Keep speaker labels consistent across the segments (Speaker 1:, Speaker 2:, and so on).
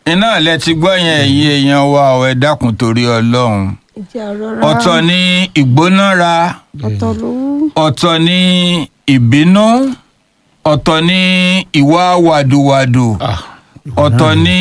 Speaker 1: iná lẹ ti gbọ́ yẹn ẹ̀yin èèyàn wa ọ̀ ẹ dákun torí ọlọ́run
Speaker 2: ìjà rọra
Speaker 1: ọ̀tọ̀ ni ìgbónára
Speaker 2: ọ̀tọ̀ lówó
Speaker 1: ọ̀tọ̀ ni ìbínú ọ̀tọ̀ ni ìwà wàdùwàdù
Speaker 3: Ah,
Speaker 1: ọ̀tọ̀ ni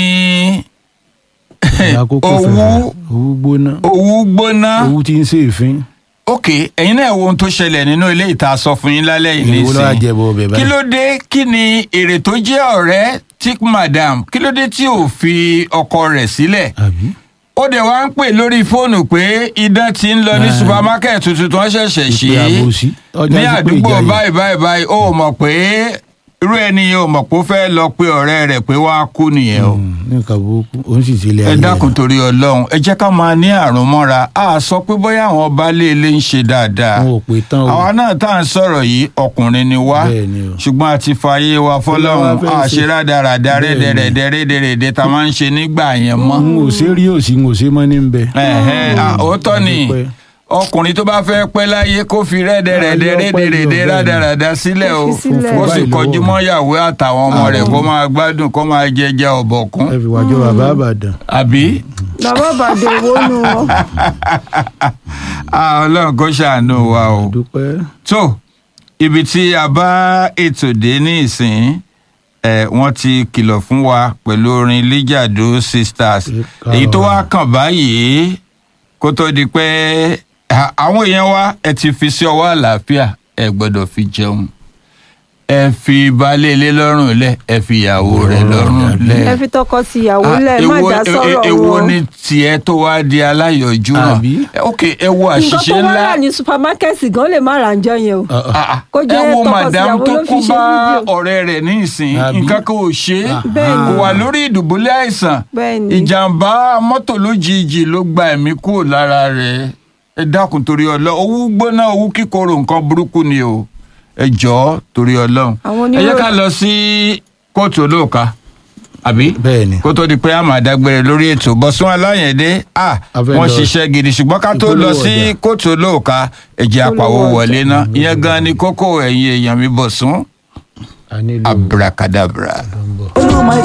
Speaker 3: àkókò
Speaker 1: owú
Speaker 3: fẹ̀fẹ̀, owú gbóná
Speaker 1: owú gbóná
Speaker 3: owú tí ń ṣe èéfín
Speaker 1: ok ẹ̀yin náà wo ohun tó ṣẹlẹ̀ nínú ilé ìta sọ fún yín lálẹ́ yìí
Speaker 3: ìwọ lọ́wọ́
Speaker 1: nísìnyí
Speaker 3: jẹ́bọ̀ ọbẹ̀
Speaker 1: kí
Speaker 3: báyìí
Speaker 1: ló dé kí ni èrè tó jẹ́ ọ̀rẹ́ tí madam kí ló dé tí ò fi ọkọ rẹ̀ sílẹ̀
Speaker 3: àbí
Speaker 1: ó dẹ̀ wá ń pè lórí fóònù pé idán ti ń lọ ní
Speaker 3: Ah.
Speaker 1: supermarket tuntun tó ń ṣẹ̀ṣẹ̀ ṣe
Speaker 3: ìpè àbòsí ọjà
Speaker 1: ní
Speaker 3: sí pé
Speaker 1: àdúgbò
Speaker 3: ìjà yìí.
Speaker 1: báyìí báyìí báyìí ó mọ̀ pé irú ẹni yẹn ò mọ̀ pé ó fẹ́ lọ pé ọ̀rẹ́ rẹ̀ pé wọ́n á kú nìyẹn o
Speaker 3: Mm, ní nǹkan burúkú òun sì ti ilé
Speaker 1: ẹ
Speaker 3: ayé
Speaker 1: dákun
Speaker 3: rẹ̀.
Speaker 1: torí ọlọ́run ẹ jẹ́ ká máa ní àrùn mọ́ra a sọ pé bóyá àwọn baálé ilé ń ṣe dáadáa
Speaker 3: wọn ò pè tán o
Speaker 1: àwa náà tá à ń sọ̀rọ̀ yìí ọkùnrin ni wá
Speaker 3: Bẹ́ẹ̀ ni o.
Speaker 1: ṣùgbọ́n a ti fààyè wa fọlọ́run
Speaker 3: Ọlọ́run fẹ́
Speaker 1: a
Speaker 3: ṣe.
Speaker 1: ṣe rádaràda
Speaker 3: Bẹ́ẹ̀ ni.
Speaker 1: rédèrèdè rédèrèdè tá a máa ń ṣe nígbà yẹn mọ́.
Speaker 3: n ò ṣe rí òsì n ò ṣe mọ́ ní bẹ.
Speaker 1: Ẹ̀hẹ́, à, òótọ́ ni
Speaker 3: Dúpẹ́.
Speaker 1: ọkùnrin tó bá fẹ́ pẹ́ láyé kó fi rẹ́dẹ̀rẹ̀dẹ̀
Speaker 3: Ayé ọpẹ́
Speaker 1: rédèrèdè
Speaker 3: ni o, bẹ́ẹ̀ ni.
Speaker 1: rádaràda sílẹ̀ o
Speaker 2: Kó fi sílẹ̀.
Speaker 1: kó sì
Speaker 3: Báyìí
Speaker 1: kọjú
Speaker 3: lọ́wọ́.
Speaker 1: mọ́ ìyàwó àtàwọn ọmọ rẹ̀ kó máa gbádùn kó máa jẹjẹ ọ̀bọ̀kún
Speaker 3: ẹ fi wájú bàbá àbàdàn.
Speaker 1: àbí.
Speaker 2: bàbá bàdé owó nu wọn
Speaker 1: Ah, ọlọ́run kó ṣàánú wa o.
Speaker 3: dúpẹ́.
Speaker 1: tó ibi tí a bá ètò dé ní ìsìn ẹ wọ́n ti kìlọ̀ fún wa pẹ̀lú orin lijado sisters
Speaker 3: Ìkà
Speaker 1: èyí tó wá
Speaker 3: ọ̀rọ̀.
Speaker 1: kàn báyìí kó tó di pé à, àwọn èèyàn wa ẹ ti fi sí ọwọ́ àlàáfíà ẹ gbọ́dọ̀ fi jẹun ẹ fi baálé ilé lọ́rùn lẹ̀ ẹ fi ìyàwó rẹ̀ lọ́rùn lẹ̀
Speaker 2: ẹ fi tọkọ tìyàwó lẹ má
Speaker 1: èwo-
Speaker 2: dá sọ̀rọ̀
Speaker 1: e- èwo
Speaker 2: wọn
Speaker 1: ni tiẹ̀ tó wá di aláyọ̀jú náà
Speaker 3: Àbí?
Speaker 1: ok ẹ wo
Speaker 2: nǹkan
Speaker 1: àṣìṣe
Speaker 2: tó wá
Speaker 1: ńlá
Speaker 2: rà ní supermarket gan lè má ra ǹjọ́ yẹn o
Speaker 3: Ah, ah.
Speaker 1: Ah, ah.
Speaker 2: Kó jẹ́
Speaker 1: ẹ wo
Speaker 2: tọkọ
Speaker 1: madam
Speaker 2: tìyàwó
Speaker 1: tó
Speaker 2: ló fi
Speaker 1: kó
Speaker 2: ṣe
Speaker 1: bá
Speaker 2: fídíò.
Speaker 1: ọ̀rẹ́ rẹ̀ ní ìsìn
Speaker 3: Àbí?
Speaker 1: nǹkan kan ò ṣe é
Speaker 3: Ah,
Speaker 2: Bẹ́ẹ̀ ni.
Speaker 1: kò wà lórí ìdùbúlẹ̀ àìsàn
Speaker 2: bẹ́ẹ̀ ni
Speaker 1: ìjàmbá mọ́tò lójijì ló gba ẹ̀mí kúrò lára rẹ̀ ẹ dákun torí ọlọ́run owó gbóná owó kíkorò nǹkan burúkú ni o ẹ jọ̀ọ́ torí ọlọ́run
Speaker 2: Àwọn
Speaker 1: ẹ jẹ́
Speaker 2: oníròyìn-
Speaker 1: ká lọ sí kóòtù olóòka àbí
Speaker 3: bẹ́ẹ̀ ni.
Speaker 1: kó tó di pé a máa dágbére lórí ètò bọ́sùn aláyẹ̀dé à
Speaker 3: A fẹ́
Speaker 1: wọ́n
Speaker 3: lọ-
Speaker 1: ṣiṣẹ́ gidi ṣùgbọ́n ká tó lọ
Speaker 3: Ìpolówó
Speaker 1: sí
Speaker 3: ọjà.
Speaker 1: kóòtù olóòka ẹ̀jẹ̀ àpàwọ̀
Speaker 2: Ìpolówó
Speaker 1: wọlé
Speaker 2: ọjà.
Speaker 1: náà ìyẹn gan ni kókó ẹ̀yìn èèyàn mi bọ̀sùn
Speaker 3: a nílò
Speaker 1: abracadabra.
Speaker 3: tó ń bọ̀.